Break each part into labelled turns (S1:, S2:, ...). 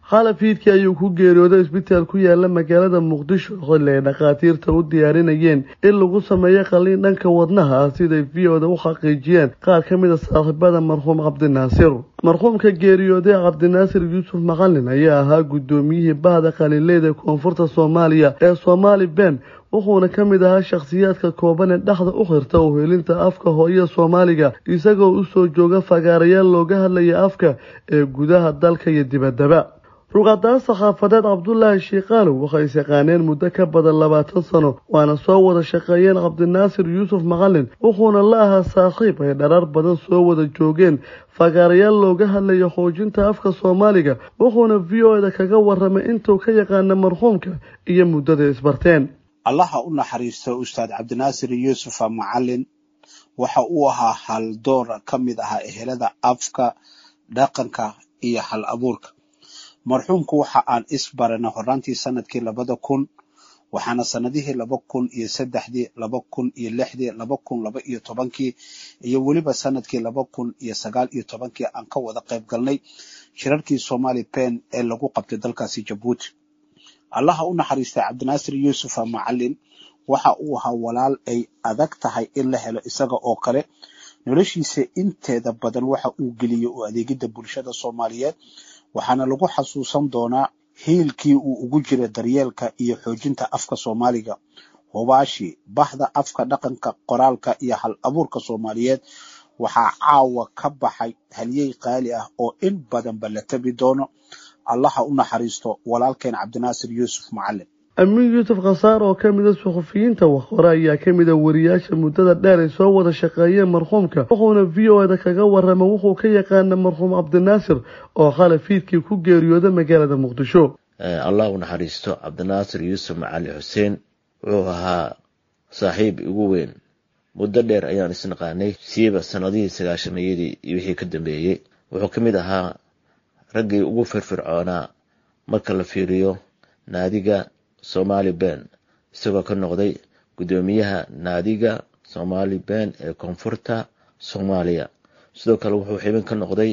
S1: xalafiidkii ayuu ku geeriyooday isbitaal ku yaala magaalada muqdisho xilli ay dhakhaatiirta u diyaarinayeen in lagu sameeyo qaliin dhanka wadnaha ah siday v o da u xaqiijiyeen qaar ka mid a saaxiibada marxuum cabdinaasir marxuumka geeriyooday cabdinaasir yuusuf maqalin ayaa ahaa guddoomiyihii bahda qaliinleyda koonfurta soomaaliya ee soomaali ben wuxuuna ka mid ahaa shakhsiyaadka kooban ee dhexda u xirta uhelinta afka hooyada soomaaliga isagoo usoo jooga fagaarayaal looga hadlaya afka ee gudaha dalka iyo dibaddaba ruqadaan saxaafadeed cabdulaahi shiikaalow waxay isaqaaneen muddo ka badan labaatan sano waana soo wada shaqeeyeen cabdinaasir yuusuf maqalin wuxuuna la ahaa saaxiib ay dharar badan soo wada joogeen fagaarayaal looga hadlayo xoojinta afka soomaaliga wuxuuna v o da kaga waramay intuu ka yaqaana marxuumka iyo muddada isbarteen
S2: allaha u naxariisto ustaad cabdinaasir yuusufa macalin waxa uu ahaa haldoora ka mid ahaa ehelada afka dhaqanka iyo hal abuurka marxuumku waxa aan isbarana horaantii sanadkii labada kun waxaana sanadihii laba kun iyo saddexdii laba kun iyo lixdii laba kun laba iyo tobankii iyo weliba sanadkii laba kun iyo sagaal iyo tobankii aan ka wada qayb galnay shirarkii somali ben ee lagu qabtay dalkaasi jabuuti allaha u naxariistay cabdinaasir yuusufa macalin waxa uu ahaa walaal ay adag tahay in la helo isaga oo kale noloshiisa inteeda badan waxa uu geliyey u adeegidda bulshada soomaaliyeed waxaana lagu xasuusan doonaa hiilkii uu ugu jiray daryeelka iyo xoojinta afka soomaaliga hubaashi bahda afka dhaqanka qoraalka iyo hal abuurka soomaaliyeed waxaa caawa ka baxay halyey qaali ah oo in badanba la tabi doono allaha u naxariisto walaalkeen cabdinaasir yuusuf macalin
S1: amiin yuusuf khasaar oo ka mida suxufiyiinta waxhore ayaa ka mida wariyaasha muddada dheer ay soo wada shaqeeyeen marxuumka wuxuuna v o da kaga warramay wuxuu ka yaqaana marxuum cabdinaasir oo khalafiidkii ku geeriyooda magaalada muqdisho
S3: allah u naxariisto cabdinaasir yuusuf macali xuseen wuxuu ahaa saaxiib igu weyn muddo dheer ayaan isnaqaanay siiba sanadihii sagaashamayadii iyo wixii ka dambeeyey wuxuu ka mid ahaa raggii ugu firfircoonaa marka la fiiriyo naadiga somali ben isagoo ka noqday guddoomiyaha naadiga somali ben ee koonfurta soomaaliya sidoo kale wuxuu xibin ka noqday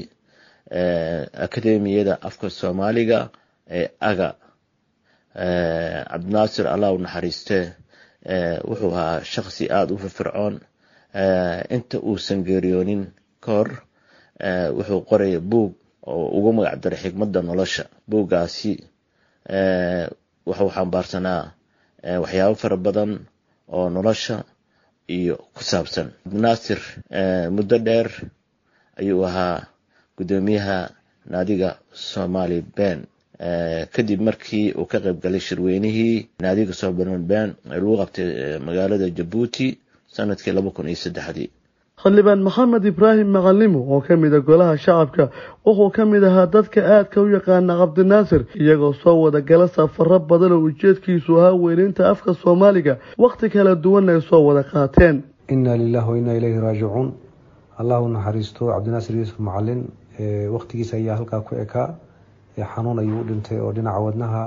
S3: akademiyada afka soomaaliga ee aga cabdinaasir allah u naxariiste wuxuu ahaa shaksi aada u firfircoon inta uusan geeriyoonin ka hor wuxuu qoraya buug oo ugu magac daray xikmadda nolosha buuggaasi wuxuu xambaarsanaa waxyaabo fara badan oo nolosha iyo ku saabsan cabdinaasir muddo dheer ayuu ahaa guddoomiyaha naadiga somali ben kadib markii uu ka qayb galay shirweynihii naadiga somali ben ee lagu qabtay magaalada jabuuti sanadkii laba kun iyo saddexdii
S1: xildhibaan maxamed ibraahim maqalimo oo ka mid a golaha shacabka wuxuu ka mid ahaa dadka aadka u yaqaana cabdinaasir iyagoo soo wada gala safaro badan oo ujeedkiisu ahaa weyneynta afka soomaaliga wakhti kala duwan ay soo wada qaateen
S4: inna lilahi wa inna ilayhi raajicuun allah u naxariisto cabdinaasir yuusuf macalin wakhtigiisa ayaa halkaa ku ekaa xanuun ayuu u dhintay oo dhinaca wadnaha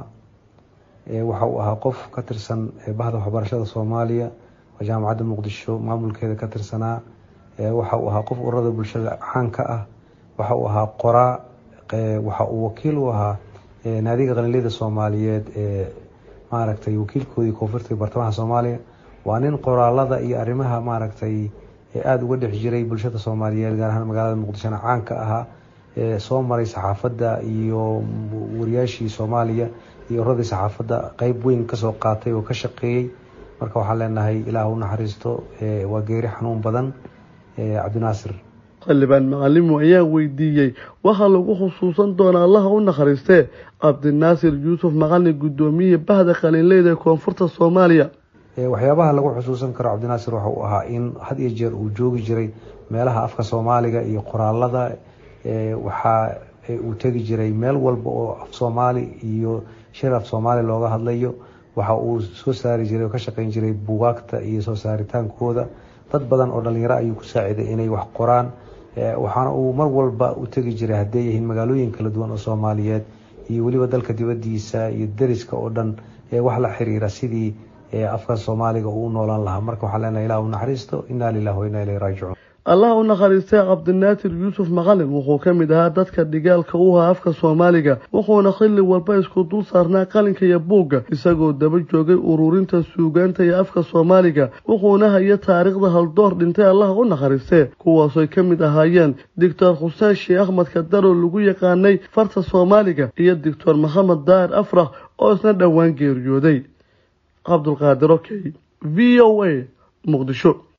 S4: waxa uu ahaa qof ka tirsan bahda waxbarashada soomaaliya oo jaamacadda muqdisho maamulkeeda ka tirsanaa waxa uu ahaa qof ururada bulshada caanka ah waxa uu ahaa qoraa waxa uu wakiil u ahaa naadiga qalinleyda soomaaliyeed ee maaragtay wakiilkoodii koonfurta bartamaha soomaaliya waa nin qoraalada iyo arrimaha maaragtay aada uga dhex jiray bulshada soomaaliyeed gaar ahaan magaalada muqdishona caanka ahaa soo maray saxaafadda iyo wariyaashii soomaaliya iyo uradii saxaafadda qeyb weyn kasoo qaatay oo ka shaqeeyey marka waxaan leenahay ilaah u naxariisto waa geeri xanuun badan cabdinaasir
S1: xildhibaan macalimo ayaa weydiiyey waxaa lagu xusuusan doonaa allaha u nakhariistee cabdinaasir yuusuf maqalin guddoomiyihii bahda qalinleyda ee koonfurta soomaaliya
S4: waxyaabaha lagu xusuusan karo cabdinaasir waxa uu ahaa in had iyo jeer uu joogi jiray meelaha afka soomaaliga iyo qoraalada waxaa uu tegi jiray meel walba oo af soomaali iyo shir af soomaali looga hadlayo waxa uu soo saari jiray oo ka shaqeyn jiray buugaagta iyo soo saaritaankooda dad badan oo dhalinyaro ayuu ku saaciday inay wax qoraan waxaana uu mar walba u tegi jiray hadday yihiin magaalooyin kala duwan oo soomaaliyeed iyo weliba dalka dibadiisa iyo deriska oo dhan wax la xiriira sidii afka soomaaliga uu noolaan lahaa marka waxaa leenahay ilah u naxariisto inaa lilah wa inaa ilayhi raajicuun
S1: allah u nakhariistay cabdinaatir yuusuf maqalin wuxuu ka mid ahaa dadka dhigaalka u ahaa afka soomaaliga wuxuuna xilli walba isku dul saarnaa qalinka iyo buugga isagoo daba joogay ururinta suugaanta iyo afka soomaaliga wuxuuna haya taariikhda haldoor dhintay allah u nakhariistee kuwaasoy ka mid ahaayeen doctor xuseen sheekh axmed kadaro lagu yaqaanay farta soomaaliga iyo doctor maxamed daahir afrax oo isna dhowaan geeriyooday cabdulqaadir okey v o a muqdisho